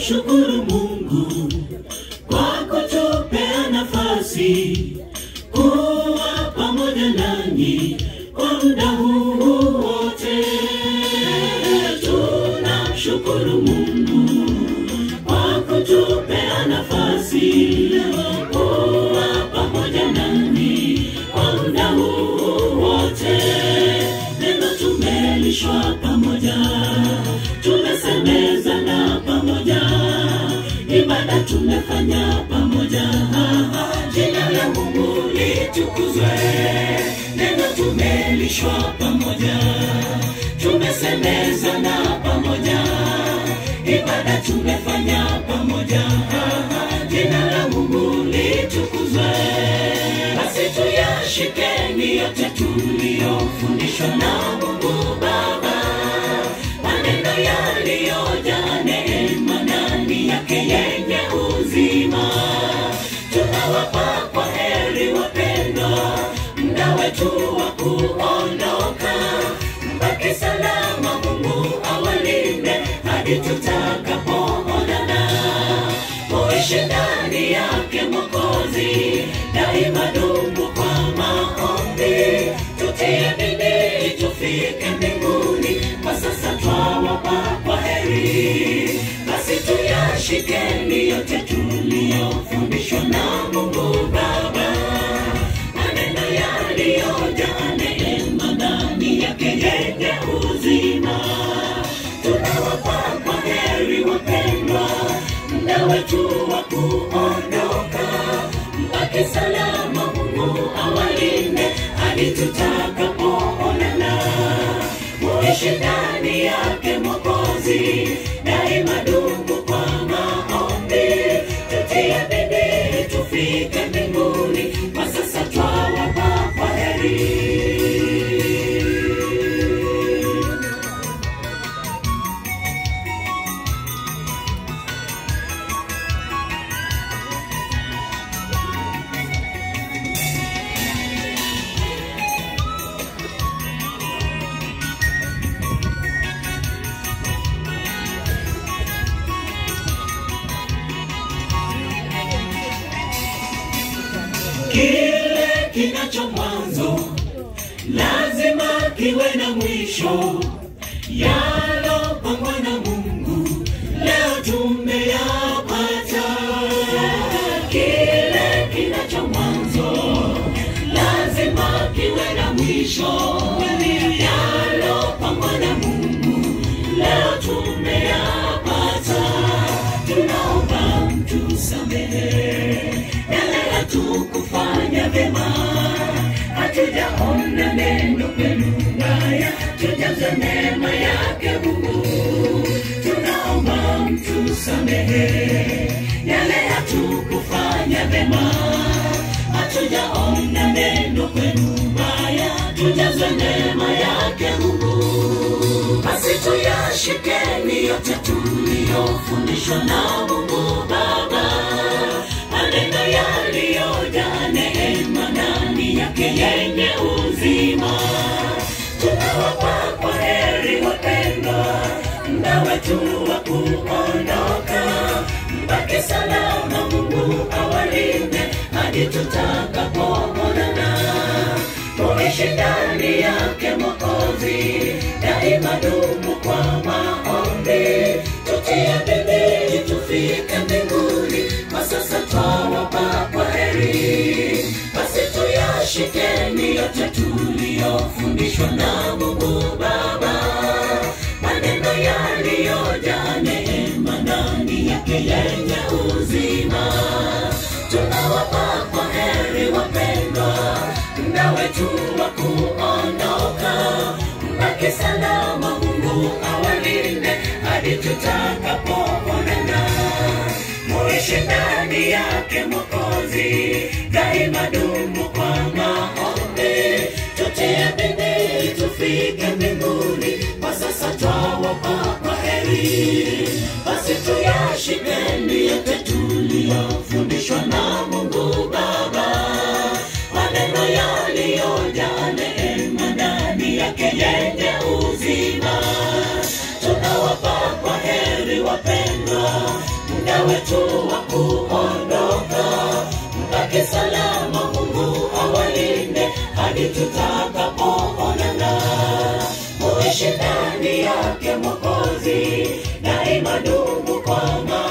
tunamshukuru Mungu kwa kutupea nafasi kuwa pamoja nanyi kwa muda huu wote. Tunamshukuru Mungu kwa kutupea nafasi kuwa pamoja nanyi kwa muda huu wote. Neno tumelishwa pamoja, tumesemezana pamoja, ibada tumefanya pamoja. Jina la Mungu litukuzwe, neno tumelishwa pamoja, tumesemezana pamoja, ibada tumefanya pamoja. Jina la Mungu litukuzwe, basi tuyashikeni yote tuliyofundishwa na Mungu Baba, maneno yaliyojaa neema ndani yake yenye uzima. Tunawapa kwa heri wapendwa, muda wetu wa kuondoka, mbaki salama, Mungu awalinde hadi tutakapoonana muishi ndani yake Mwokozi, daima dumu kwa maombi, tutie bidii tufike mbinguni, kwa sasa twawapa kwa heri. Basi tuyashikeni yote tuliyofundishwa na Mungu Baba, maneno yaliyojaa neema ndani yake yenye uzima. Tunawapa kwa heri wapendwa, muda wetu wa kuondoka, mbaki salama, Mungu awalinde hadi tutakapoonana. Muishi ndani yake Mwokozi, daima dumu kwa maombi, tutie bidii tufike mbinguni, kwa sasa twawapa kwa heri. kile kinacho mwanzo lazima kiwe na mwisho. Yalopangwa na Mungu leo tumeyapata. Kile kinacho mwanzo lazima kiwe na mwisho. Yalopangwa na Mungu leo tumeyapata. Tunaomba mtusamehe yale hatukufanya vyema, hatujaona neno kwenu baya, tujaze neema yake Mungu. Tunaomba mtusamehe yale hatukufanya vyema, hatujaona neno kwenu baya, tujaze neema yake Mungu. Basi tuyashikeni yote tuliyofundishwa na Mungu Baba, maneno yaliyojaa neema ndani yake yenye uzima. Tunawapa kwa heri wapendwa, muda wetu wa kuondoka, mbaki salama, Mungu awalinde hadi tutakapoonana tuishi ndani yake Mwokozi, daima dumu kwa maombi, tutie bidii tufike mbinguni, kwa sasa twawapa kwa heri. Basi tuyashikeni yote tuliyofundishwa na Mungu Baba, maneno yaliyojaa neema ndani yake yenye uzima. Tunawapa kwa heri wapendwa, muda wetu wa kuondoka, mbaki salama, Mungu awalinde hadi tutakapoonana. Muishi ndani yake Mwokozi, daima dumu kwa maombi, tutie bidii tufike mbinguni, kwa sasa twawapa kwa heri. Basi tuyashikeni yote tuliyofundishwa na Mungu Baba, maneno yaliyojaa neema ndani yake yenye uzima. Tunawapa kwa heri wapendwa, wetu wa kuondoka mbaki salama mungu awalinde hadi tutakapoonana muishi ndani yake mwokozi daima dumu kwa ma